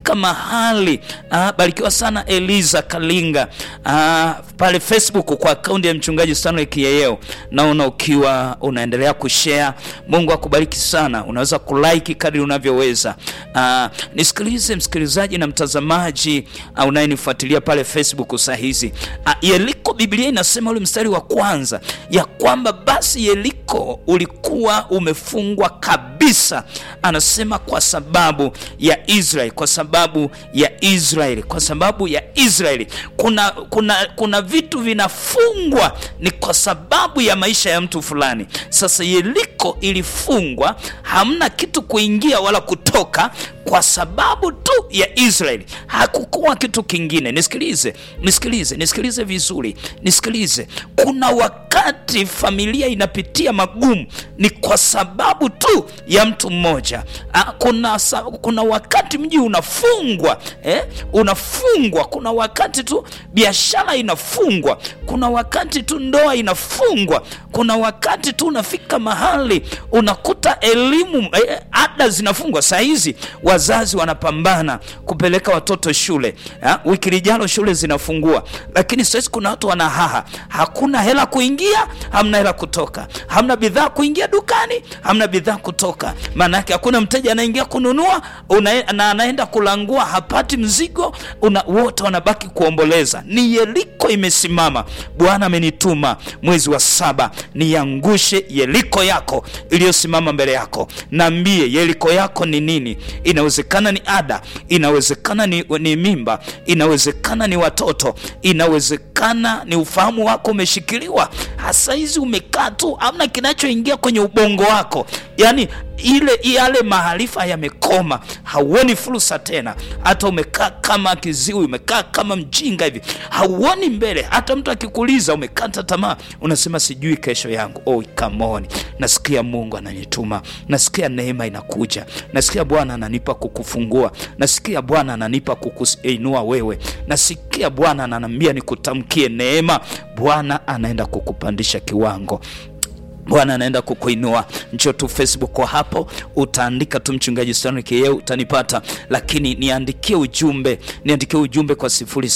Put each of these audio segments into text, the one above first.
umefika mahali ah, barikiwa sana Eliza Kalinga ah, pale Facebook kwa akaunti ya mchungaji Stanley Kiyeyeo, naona ukiwa unaendelea kushare. Mungu akubariki sana, unaweza kulike kadri unavyoweza. Ah, nisikilize msikilizaji na mtazamaji ah, unayenifuatilia pale Facebook saa hizi ah, Yeriko, Biblia inasema ule mstari wa kwanza ya kwamba basi Yeriko ulikuwa umefungwa kabisa, anasema kwa sababu ya Israeli, kwa sababu ya Israeli, kwa sababu ya Israeli. Kuna, kuna, kuna vitu vinafungwa ni kwa sababu ya maisha ya mtu fulani. Sasa Yeriko ilifungwa, hamna kitu kuingia wala kutoka kwa sababu tu ya Israeli, hakukuwa kitu kingine. Nisikilize, nisikilize, nisikilize vizuri, nisikilize. Kuna wakati familia inapitia magumu ni kwa sababu tu ya mtu mmoja. Ah, Kuna, sa- kuna wakati mji unafungwa eh? Unafungwa. Kuna wakati tu biashara inafungwa. Kuna wakati tu ndoa inafungwa. Kuna wakati tu unafika mahali unakuta elimu eh, ada zinafungwa. Saa hizi wazazi wanapambana kupeleka watoto shule ha? Wiki lijalo shule zinafungua, lakini sasa kuna watu wanahaha, hakuna hela kuingia, hamna hela kutoka, hamna bidhaa kuingia dukani, hamna bidhaa kutoka. Maana yake hakuna mteja anaingia kununua una, na anaenda kulangua, hapati mzigo una, wote wanabaki kuomboleza. Ni Yeriko imesimama. Bwana amenituma mwezi wa saba niangushe Yeriko yako iliyosimama mbele yako. Naambie Yeriko yako ni nini? Inawezekana ni ada, inawezekana ni, ni mimba, inawezekana ni watoto, inawezekana ni ufahamu wako umeshikiliwa. Hasa hizi umekaa tu, hamna kinachoingia kwenye ubongo wako, yaani ile yale maarifa yamekoma, hauoni fursa tena. Hata umekaa kama kiziwi, umekaa kama mjinga hivi, hauoni mbele. Hata mtu akikuuliza umekata tamaa, unasema sijui kesho yangu. Oh, come on. Nasikia Mungu ananituma, nasikia neema inakuja, nasikia Bwana ananipa kukufungua, nasikia Bwana ananipa kukuinua wewe, nasikia Bwana ananiambia nikutamkie neema. Bwana anaenda kukupandisha kiwango Bwana anaenda kukuinua. Njoo tu Facebook kwa hapo, utaandika tu mchungaji Stanley Kiyeu utanipata, lakini niandikie ujumbe, niandikie ujumbe kwa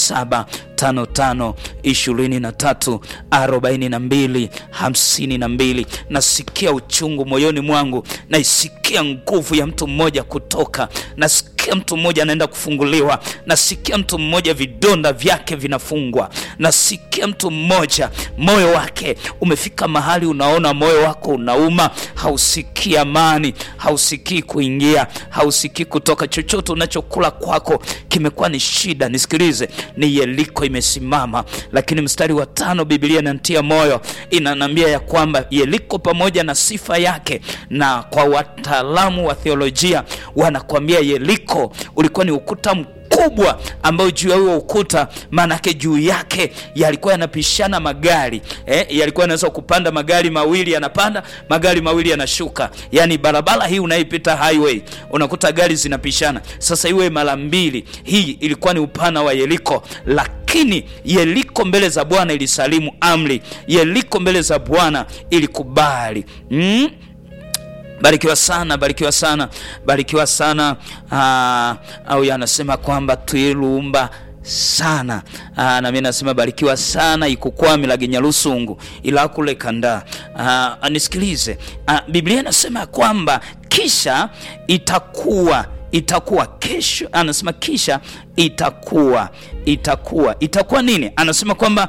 0755 23 42 52. Nasikia uchungu moyoni mwangu, naisikia nguvu ya mtu mmoja kutoka, nasikia mtu mmoja anaenda kufunguliwa, nasikia mtu mmoja vidonda vyake vinafungwa, nasikia mtu mmoja moyo wake umefika mahali unaona moyo wako unauma, hausikii amani, hausikii kuingia, hausikii kutoka. Chochote unachokula kwako kimekuwa ni shida. Nisikilize, ni Yeriko imesimama, lakini mstari wa tano Biblia inanitia moyo, inanambia ya kwamba Yeriko pamoja na sifa yake, na kwa wataalamu wa theolojia wanakuambia Yeriko ulikuwa ni ukuta kubwa ambayo juu ya huo ukuta maanake juu yake yalikuwa yanapishana magari eh, yalikuwa yanaweza kupanda magari mawili yanapanda magari mawili yanashuka. Yani barabara hii unaipita highway unakuta gari zinapishana. Sasa iwe mara mbili, hii ilikuwa ni upana wa Yeriko, lakini Yeriko mbele za Bwana ilisalimu amri. Yeriko mbele za Bwana ilikubali mm? Barikiwa sana, barikiwa sana, barikiwa sana. Aa, au anasema kwamba twilumba sana aa, na mimi nasema barikiwa sana ikukwami laginya lusungu ila kule kanda. Aa, nisikilize aa, Biblia inasema kwamba kisha itakuwa itakuwa kesho, anasema kisha itakuwa itakuwa itakuwa nini? Anasema kwamba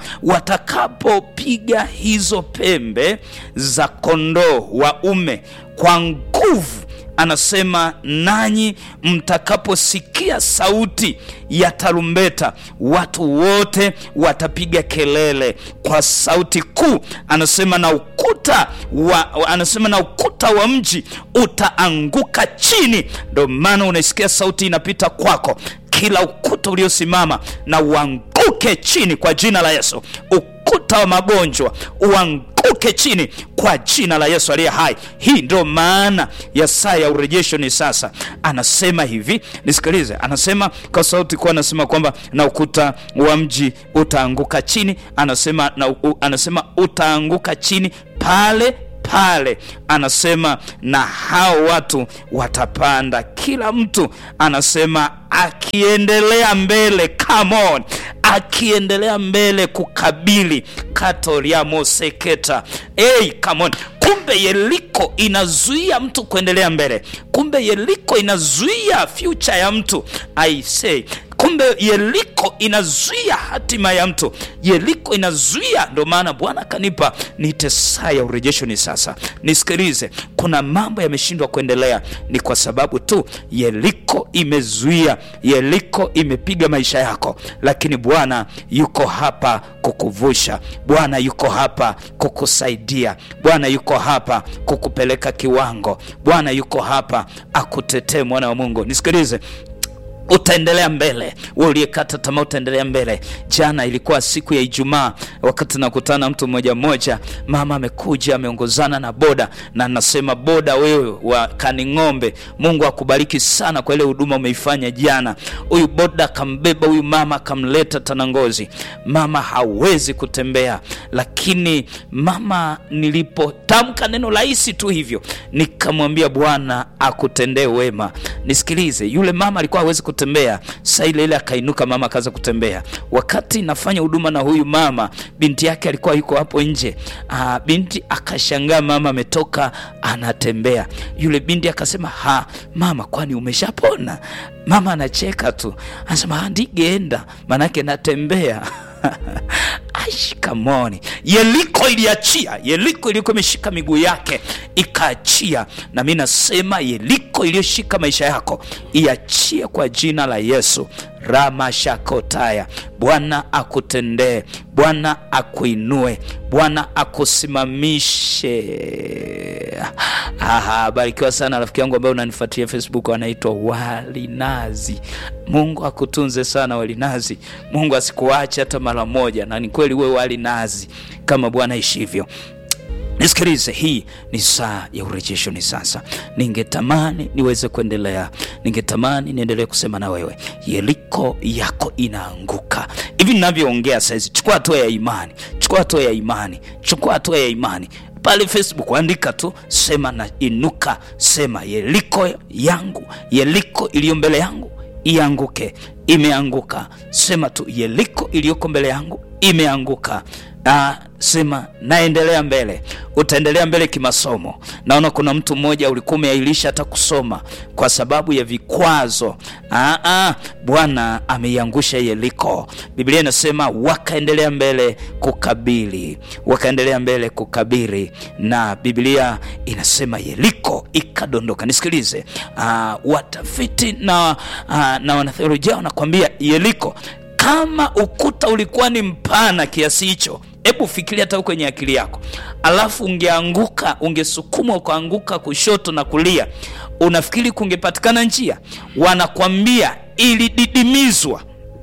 watakapopiga hizo pembe za kondoo waume kwa nguvu anasema nanyi mtakaposikia sauti ya tarumbeta, watu wote watapiga kelele kwa sauti kuu. Anasema na ukuta wa, anasema na ukuta wa mji utaanguka chini. Ndio maana unaisikia sauti inapita kwako, kila ukuta uliosimama na uanguke chini kwa jina la Yesu. Ukuta wa magonjwa uanguke chini kwa jina la Yesu aliye hai. Hii ndio maana ya saa ya urejesho ni sasa. Anasema hivi, nisikilize, anasema kwa sauti kuwa, anasema kwamba na ukuta wa mji utaanguka chini, anasema na, u, anasema utaanguka chini pale pale anasema na hao watu watapanda kila mtu anasema akiendelea mbele come on akiendelea mbele kukabili katoriamoseketa hey, come on kumbe yeriko inazuia mtu kuendelea mbele kumbe yeriko inazuia future ya mtu i say kumbe yeriko inazuia hatima ya mtu yeriko inazuia ndio maana bwana akanipa niite saa ya urejesho ni sasa nisikilize kuna mambo yameshindwa kuendelea ni kwa sababu tu yeriko imezuia yeriko imepiga maisha yako lakini bwana yuko hapa kukuvusha bwana yuko hapa kukusaidia bwana yuko hapa kukupeleka kiwango bwana yuko hapa akutetee mwana wa mungu nisikilize utaendelea mbele we uliyekata tamaa utaendelea mbele jana ilikuwa siku ya ijumaa wakati nakutana mtu mmoja mmoja mama amekuja ameongozana na boda na nasema boda wewe wa kaning'ombe mungu akubariki sana kwa ile huduma umeifanya jana huyu boda akambeba huyu mama akamleta tanangozi mama hawezi kutembea lakini mama nilipotamka neno rahisi tu hivyo nikamwambia bwana akutendee wema nisikilize yule mama alikuwa hawezi kutembea saa ile ile akainuka mama akaanza kutembea wakati nafanya huduma na huyu mama binti yake alikuwa yuko hapo nje Aa, binti akashangaa mama ametoka anatembea yule binti akasema ha mama kwani umeshapona mama anacheka tu anasema ndigeenda maanake natembea shikamoni yeriko iliachia yeriko ilikuwa imeshika miguu yake ikaachia na mi nasema yeriko iliyoshika maisha yako iachie kwa jina la yesu ramashakotaya bwana akutendee bwana akuinue bwana akusimamishe aha barikiwa sana rafiki yangu ambaye unanifuatilia facebook anaitwa walinazi mungu akutunze sana walinazi mungu asikuache hata mara moja na ni kweli uwe walinazi kama bwana ishivyo nisikilize hii ni saa ya urejesho ni sasa ningetamani niweze kuendelea ningetamani niendelee kusema na wewe yeriko yako inaanguka hivi ninavyoongea saizi chukua hatua ya imani chukua hatua ya imani chukua hatua ya imani pale facebook andika tu sema na inuka sema yeriko yangu yeriko iliyo mbele yangu ianguke imeanguka sema tu yeriko iliyoko mbele yangu imeanguka Ah, sema naendelea mbele utaendelea mbele kimasomo naona kuna mtu mmoja ulikuwa umeailisha hata kusoma kwa sababu ya vikwazo ah, ah, bwana ameiangusha yeriko biblia inasema wakaendelea mbele kukabili wakaendelea mbele kukabiri na biblia inasema yeriko ikadondoka nisikilize ah, watafiti na, ah, na wanatheolojia wanakwambia yeriko kama ukuta ulikuwa ni mpana kiasi hicho hebu fikiria hata kwenye akili yako alafu ungeanguka ungesukumwa ukaanguka kushoto na kulia unafikiri kungepatikana njia wanakwambia ilididimizwa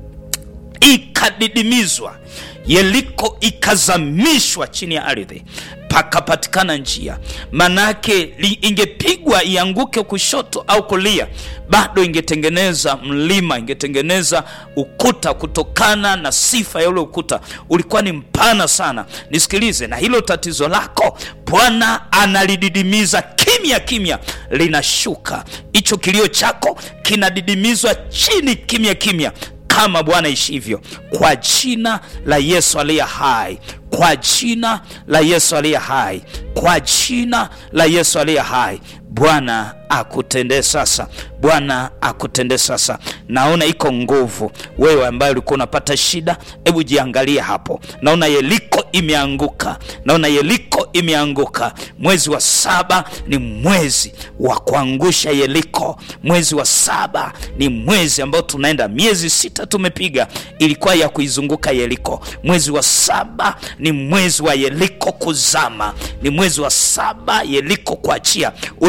ikadidimizwa yeriko ikazamishwa chini ya ardhi pakapatikana njia manake ingepigwa ianguke kushoto au kulia bado ingetengeneza mlima ingetengeneza ukuta kutokana na sifa ya ule ukuta ulikuwa ni mpana sana nisikilize na hilo tatizo lako bwana analididimiza kimya kimya linashuka hicho kilio chako kinadidimizwa chini kimya kimya kama bwana ishivyo kwa jina la yesu aliye hai kwa jina la yesu aliye hai kwa jina la yesu aliye hai bwana akutendee sasa bwana akutendee sasa naona iko nguvu wewe ambaye ulikuwa unapata shida hebu jiangalie hapo naona yeriko imeanguka naona yeriko imeanguka mwezi wa saba ni mwezi wa kuangusha yeriko mwezi wa saba ni mwezi ambao tunaenda miezi sita tumepiga ilikuwa ya kuizunguka yeriko mwezi wa saba ni mwezi wa yeriko kuzama ni mwezi wa saba yeriko kuachia ule ukuta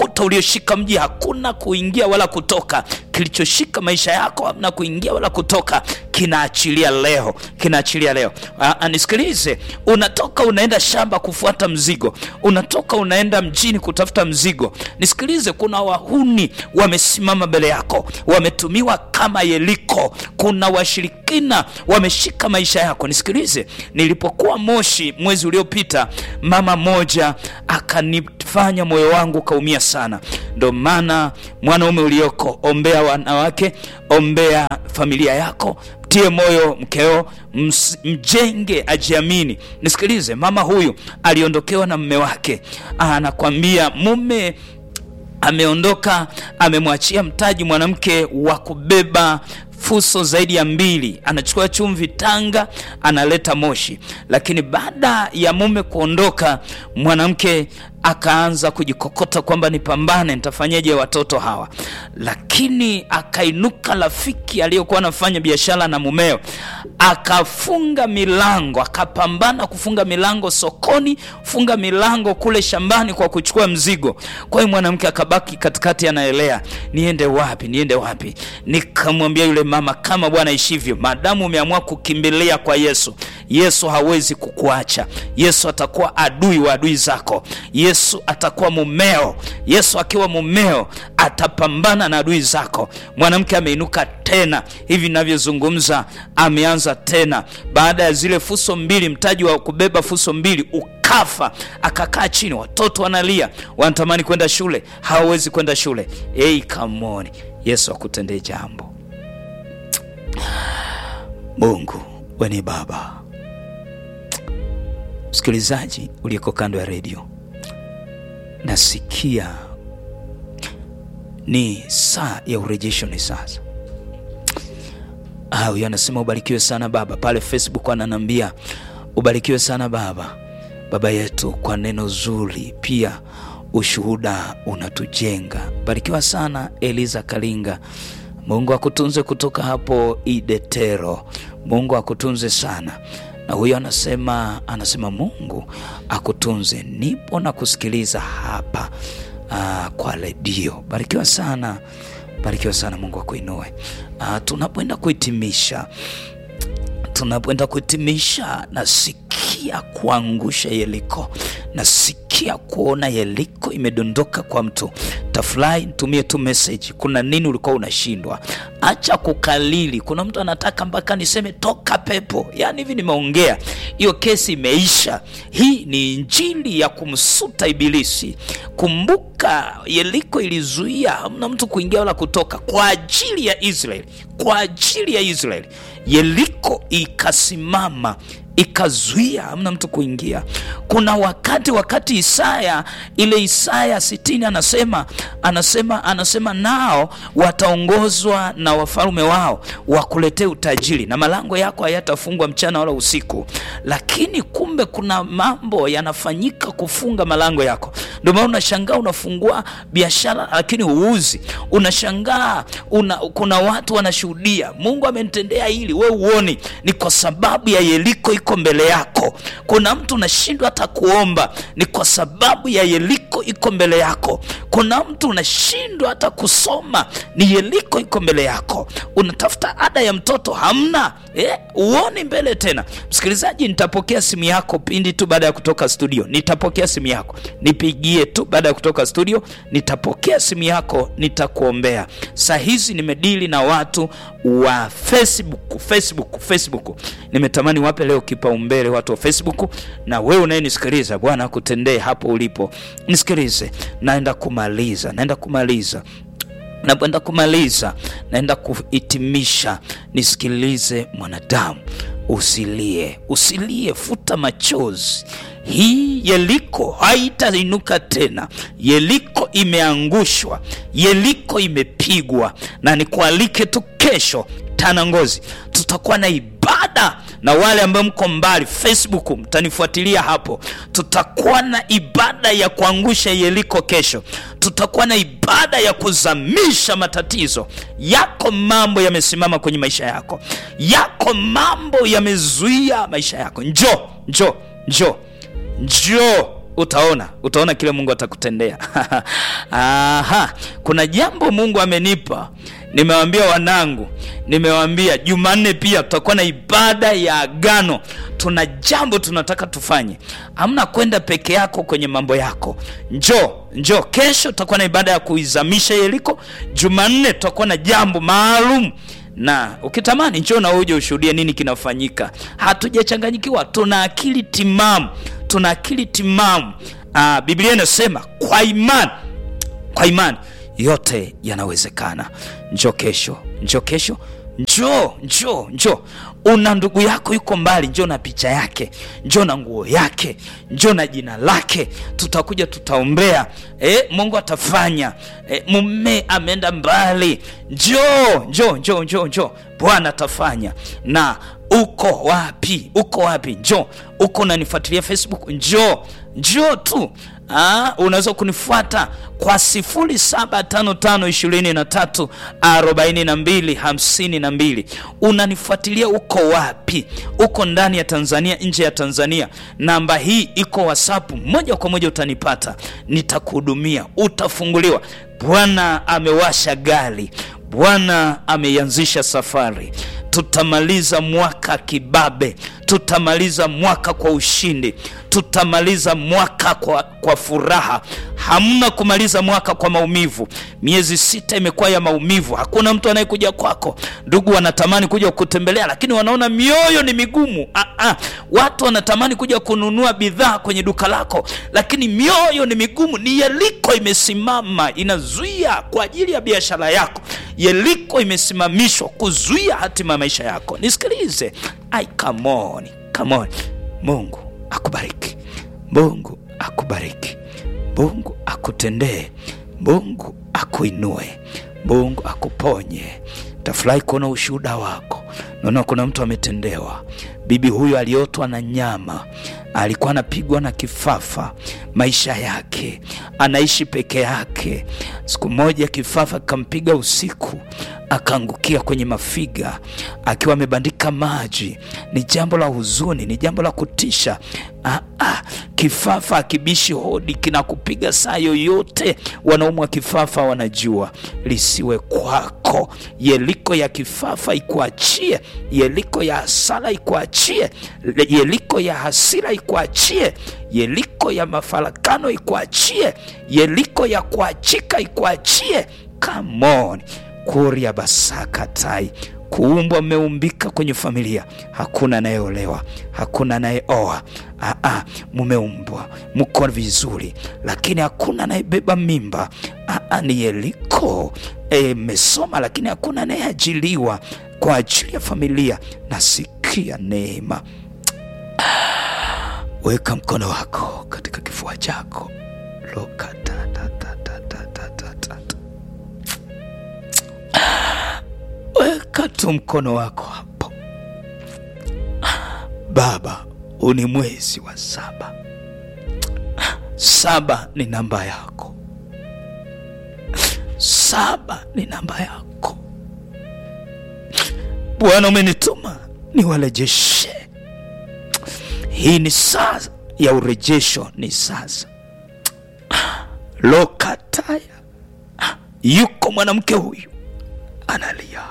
ukuta ulioshika mji hakuna kuingia wala kutoka kilichoshika maisha yako hamna kuingia wala kutoka kinaachilia leo kinaachilia leo Aa, nisikilize unatoka unaenda shamba kufuata mzigo unatoka unaenda mjini kutafuta mzigo nisikilize kuna wahuni wamesimama mbele yako wametumiwa kama yeliko kuna washirikina wameshika maisha yako nisikilize nilipokuwa moshi mwezi uliopita mama moja akanifanya moyo wangu ukaumia sana ndo maana mwanaume ulioko ombea wanawake ombea familia yako mtie moyo mkeo ms, mjenge ajiamini nisikilize mama huyu aliondokewa na mme wake anakwambia mume ameondoka amemwachia mtaji mwanamke wa kubeba fuso zaidi ya mbili anachukua chumvi tanga analeta moshi lakini baada ya mume kuondoka mwanamke akaanza kujikokota kwamba nipambane nitafanyaje watoto hawa lakini akainuka rafiki aliyokuwa anafanya biashara na mumeo akafunga milango akapambana kufunga milango sokoni funga milango kule shambani kwa kuchukua mzigo kwa hiyo mwanamke akabaki katikati anaelea niende wapi niende wapi nikamwambia yule mama kama bwana ishivyo maadamu umeamua kukimbilia kwa yesu yesu hawezi kukuacha yesu atakuwa adui wa adui zako yesu atakuwa mumeo yesu akiwa mumeo atapambana na adui zako mwanamke ameinuka tena hivi navyozungumza ameanza tena baada ya zile fuso mbili mtaji wa kubeba fuso mbili ukafa akakaa chini watoto wanalia wanatamani kwenda shule hawawezi kwenda shule ei kamoni yesu akutendee jambo mungu weni baba msikilizaji uliyeko kando ya redio nasikia ni saa ya urejesho ni sasa huyo anasema ubarikiwe sana baba pale facebook ananambia ubarikiwe sana baba baba yetu kwa neno zuri pia ushuhuda unatujenga barikiwa sana eliza kalinga mungu akutunze kutoka hapo idetero mungu akutunze sana na huyo anasema anasema mungu akutunze nipo na kusikiliza hapa uh, kwa redio barikiwa sana barikiwa sana mungu akuinue uh, tunapoenda kuhitimisha tunapoenda kuhitimisha nasikia kuangusha yeliko nasikia kuona yeliko imedondoka kwa mtu tafurahi nitumie tu message kuna nini ulikuwa unashindwa acha kukalili kuna mtu anataka mpaka niseme toka pepo yaani hivi nimeongea hiyo kesi imeisha hii ni injili ya kumsuta ibilisi kumbuka yeliko ilizuia hamna mtu kuingia wala kutoka kwa ajili ya israeli kwa ajili ya israeli yeriko ikasimama ikazuia hamna mtu kuingia kuna wakati wakati isaya ile isaya sitini anasema anasema anasema nao wataongozwa na wafalume wao wakuletee utajiri na malango yako hayatafungwa mchana wala usiku lakini kumbe kuna mambo yanafanyika kufunga malango yako ndio maana unashangaa unafungua biashara lakini huuzi unashangaa una, kuna watu wanashuhudia mungu amenitendea hili we uoni ni kwa sababu ya yeliko iko mbele yako kuna mtu unashindwa hata kuomba ni kwa sababu ya yeliko iko mbele yako kuna mtu unashindwa hata kusoma ni yeliko iko mbele yako unatafuta ada ya mtoto hamna eh, uoni mbele tena msikilizaji nitapokea simu yako pindi tu baada ya kutoka studio nitapokea simu yako nipigie tu baada ya kutoka studio nitapokea simu yako nitakuombea saa hizi nimedili na watu wa facebook facebook facebook nimetamani wape leo kipaumbele watu wa facebook na wewe unayenisikiliza bwana akutendee hapo ulipo nisikilize naenda kumaliza naenda kumaliza napoenda kumaliza naenda kuhitimisha nisikilize mwanadamu usilie usilie futa machozi hii yeliko haitainuka tena yeliko imeangushwa yeliko imepigwa na nikualike tu kesho tana ngozi tutakuwa na ibada na wale ambao mko mbali facebook mtanifuatilia hapo tutakuwa na ibada ya kuangusha yeliko kesho tutakuwa na ibada ya kuzamisha matatizo yako mambo yamesimama kwenye maisha yako yako mambo yamezuia maisha yako njo njo njo njoo utaona utaona kile mungu atakutendea Aha, kuna jambo mungu amenipa nimewambia wanangu nimewambia jumanne pia tutakuwa na ibada ya agano tuna jambo tunataka tufanye amna kwenda peke yako kwenye mambo yako njoo njoo kesho tutakuwa na ibada ya kuizamisha yeriko jumanne tutakuwa na jambo maalum na ukitamani njoo na uje ushuhudie nini kinafanyika hatujachanganyikiwa tuna akili timamu tuna akili timamu Aa, biblia inasema kwa imani kwa imani yote yanawezekana njoo kesho njoo kesho njoo njoo njoo una ndugu yako yuko mbali njoo na picha yake njoo na nguo yake njoo na jina lake tutakuja tutaombea e, mungu atafanya e, mume ameenda mbali njoo njoo njoo njoo njoo bwana atafanya na uko wapi uko wapi njoo uko unanifuatilia facebook njoo njoo tu Ah, unaweza kunifuata kwa 0755234252 unanifuatilia uko wapi uko ndani ya tanzania nje ya tanzania namba hii iko whatsapp moja kwa moja utanipata nitakuhudumia utafunguliwa bwana amewasha gari bwana ameianzisha safari tutamaliza mwaka kibabe tutamaliza mwaka kwa ushindi tutamaliza mwaka kwa, kwa furaha hamna kumaliza mwaka kwa maumivu miezi sita imekuwa ya maumivu hakuna mtu anayekuja kwako ndugu wanatamani kuja kutembelea lakini wanaona mioyo ni migumu ah, ah. watu wanatamani kuja kununua bidhaa kwenye duka lako lakini mioyo ni migumu ni yeriko imesimama inazuia kwa ajili ya biashara yako yeriko imesimamishwa kuzuia hatima ya maisha yako nisikilize ai come on, come on. mungu akubariki mungu akubariki mungu akutendee mungu akuinue mungu akuponye tafurahi kuona ushuhuda wako naona kuna mtu ametendewa bibi huyu aliotwa na nyama alikuwa anapigwa na kifafa maisha yake anaishi peke yake siku moja kifafa kikampiga usiku akaangukia kwenye mafiga akiwa amebandika maji ni jambo la huzuni ni jambo la kutisha ah, ah, kifafa akibishi hodi kinakupiga saa yoyote wanaume wa kifafa wanajua lisiwe kwako yeliko ya kifafa ikuachie yeliko ya hasara ikuachie yeliko ya hasira ikuachie yeliko ya mafarakano ikuachie yeliko ya kuachika ikuachie come on kuria basakatai kuumbwa mmeumbika kwenye familia hakuna anayeolewa hakuna anayeoa Aa, mumeumbwa mko vizuri lakini hakuna anayebeba mimba Aa, ni yeliko mmesoma e, lakini hakuna anayeajiliwa kwa ajili ya familia nasikia neema weka mkono wako katika kifua chako lokatatatatatatata weka tu mkono wako hapo baba huu ni mwezi wa saba saba ni namba yako saba ni namba yako bwana umenituma niwarejeshe hii ni saa ya urejesho ni sasa lokataya yuko mwanamke huyu analia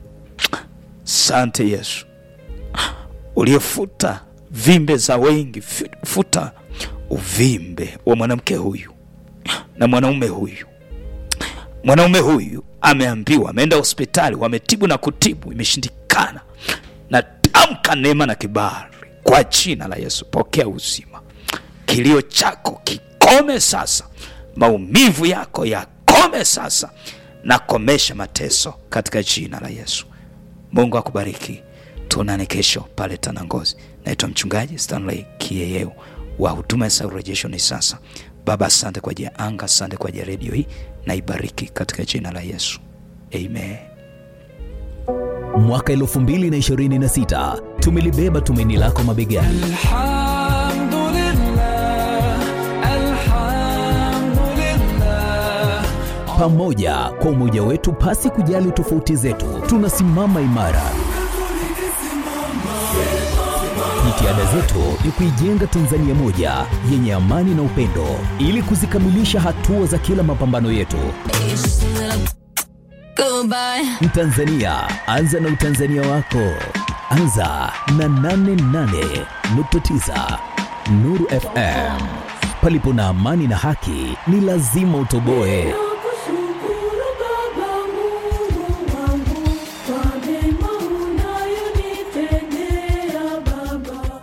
sante yesu uliyefuta vimbe za wengi futa uvimbe wa mwanamke huyu na mwanaume huyu mwanaume huyu ameambiwa ameenda hospitali wametibu na kutibu imeshindikana na tamka neema na kibali kwa jina la yesu pokea uzima kilio chako kikome sasa maumivu yako yakome sasa na komesha mateso katika jina la yesu mungu akubariki tuonane kesho pale tanangozi naitwa mchungaji stanley kieyeu wa huduma ya urejesho ni sasa baba asante kwa ajili ya anga asante kwa ajili ya redio hii na ibariki katika jina la yesu amen mwaka 2026 tumelibeba tumaini lako mabegani Alhamdulillah, alhamdulillah. pamoja kwa umoja wetu pasi kujali tofauti zetu tunasimama imara Jitihada zetu ni kuijenga Tanzania moja yenye amani na upendo, ili kuzikamilisha hatua za kila mapambano yetu. Goodbye. Mtanzania, anza na utanzania wako. Anza na 88.9 Nuru FM. Palipo na amani na haki, ni lazima utoboe. Nakushukuru Baba Mungu wangu kwa mema unayonitendea Baba.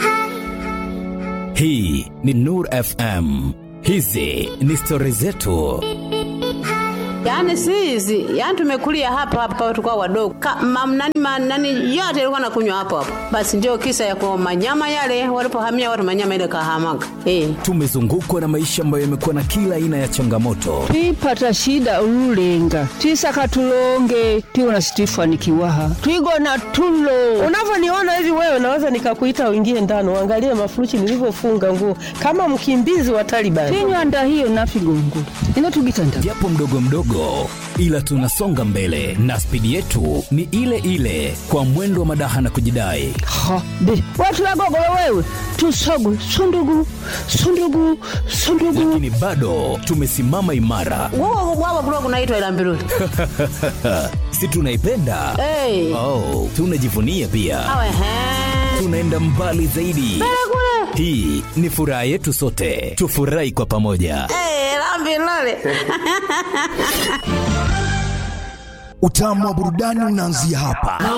Hii ni Nur FM. Hizi ni stori zetu. Yaani si hizi, yaani tumekulia hapa hapa tukao wadogo. Ka, mam, nani, ma, nani yote ilikuwa nakunywa hapo hapo. Basi ndio kisa ya kwa manyama yale walipohamia watu manyama ile kahamaga. Eh. Tumezungukwa na maisha ambayo yamekuwa na kila aina ya changamoto, twipata shida ululenga twisaka tulonge tiwona situifanikiwaha twigona tulo Unavyoniona hivi wewe, naweza nikakuita uingie ndani uangalie mafuruchi nilivyofunga nguo kama mkimbizi wa Taliban. tinywanda hiyo nafigongo ino tugitanda japo mdogo mdogo, ila tunasonga mbele na spidi yetu ni ile ile, kwa mwendo wa madaha na kujidai. ha be watulagogolo wewe tusogu sundugu sundugu sundugu Lakini bado tumesimama imara, Wao wao kulikuwa kunaitwa ila mbiruli. si tunaipenda? Eh. Oh, tunajivunia pia, Awe he. tunaenda mbali zaidi. Kule. Hii ni furaha yetu sote, tufurahi kwa pamoja. Eh, la mbiruli. Utamu wa burudani unaanzia hapa.